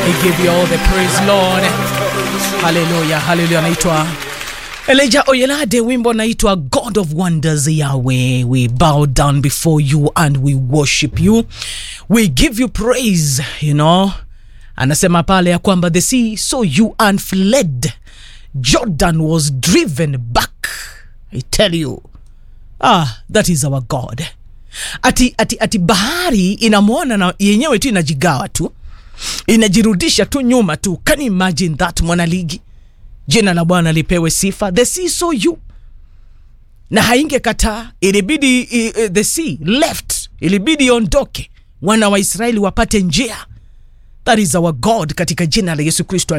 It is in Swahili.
We give you all the praise Lord. Haleluya, haleluya. Anaitwa Elijah Oyelade, wimbo anaitwa God of Wonders Yahweh. We bow down before you and we worship you. We give you praise, you know. Anasema pale ya kwamba the sea saw you and fled. Jordan was driven back. I tell you. Ah, that is our God. Ati, ati, ati bahari inamwona na yenyewe tu inajigawa tu inajirudisha tu nyuma tu. Can you imagine that, mwanaligi? Jina la Bwana lipewe sifa. The sea saw you na haingekataa, ilibidi i, i, the sea left, ilibidi iondoke, wana wa Israeli wapate njia. That is our God, katika jina la Yesu Kristo.